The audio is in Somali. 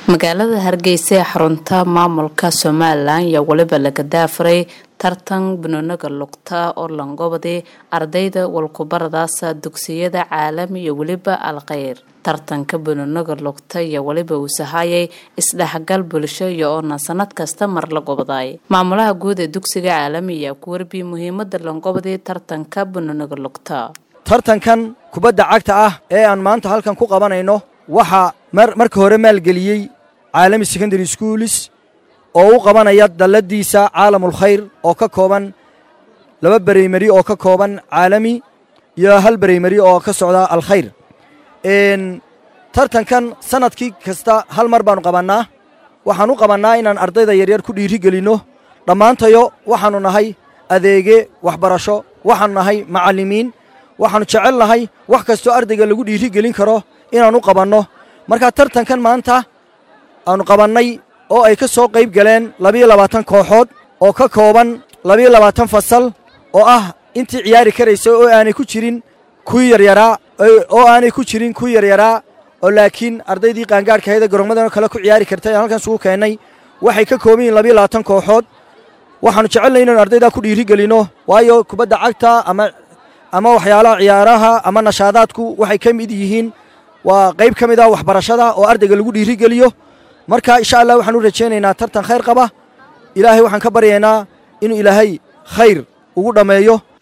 magaalada hargeysa ee xarunta maamulka somalilan ayaa weliba laga daafuray tartan banooniga lugta oo langobadi ardayda walkubaradaasa dugsiyada caalami iyo weliba alkheyr tartanka banooniga lugta iyo weliba uu sahayay isdhexgal bulsho iyo oona sanad kasta mar la gobaday maamulaha guud ee dugsiga caalami ayaa ku warbiyey muhiimada langobadi tartanka banooniga lugta tartankan kubadda cagta ah ee aan maanta halkan ku qabanayno waxaa marka hore maalgeliyey caalami secondary schools oo u qabanaya dalladiisa caalamulkhayr oo ka kooban laba bereymari oo ka kooban caalami iyo hal bereymari oo ka socda alkhayr tartankan sanadkii kasta hal mar baannu qabannaa waxaan u qabannaa inaan ardayda yaryar ku dhiiri gelinno dhammaantayo waxaannu nahay adeege waxbarasho waxaannu nahay macallimiin waxaannu jecel nahay wax kastoo ardayga lagu dhiiri gelin karo inaan u qabanno markaa tartankan maanta aannu qabannay oo ay ka soo qayb galeen labiyo labaatan kooxood oo ka kooban labiyo labaatan fasal oo ah intii ciyaari karaysa oo aanay ku jirin kuwii yaryaraa oo aanay ku jirin kuwii yaryaraa oo laakiin ardaydii qaangaadhkahayda gorommadano kale ku ciyaari kartay aan halkan isugu keennay waxay ka kooban yihin labiyo labaatan kooxood waxaannu jecelnay inaynu ardaydaa ku dhiiri gelinno waayo kubadda cagta ama ama waxyaalaha ciyaaraha ama nashaadaadku waxay ka mid yihiin waa qayb ka mid ah waxbarashada oo ardayga lagu dhiiri geliyo marka insha allah waxaan u rajaynaynaa tartan khayr qaba ilaahay waxaan ka baryaynaa inuu ilaahay khayr ugu dhammeeyo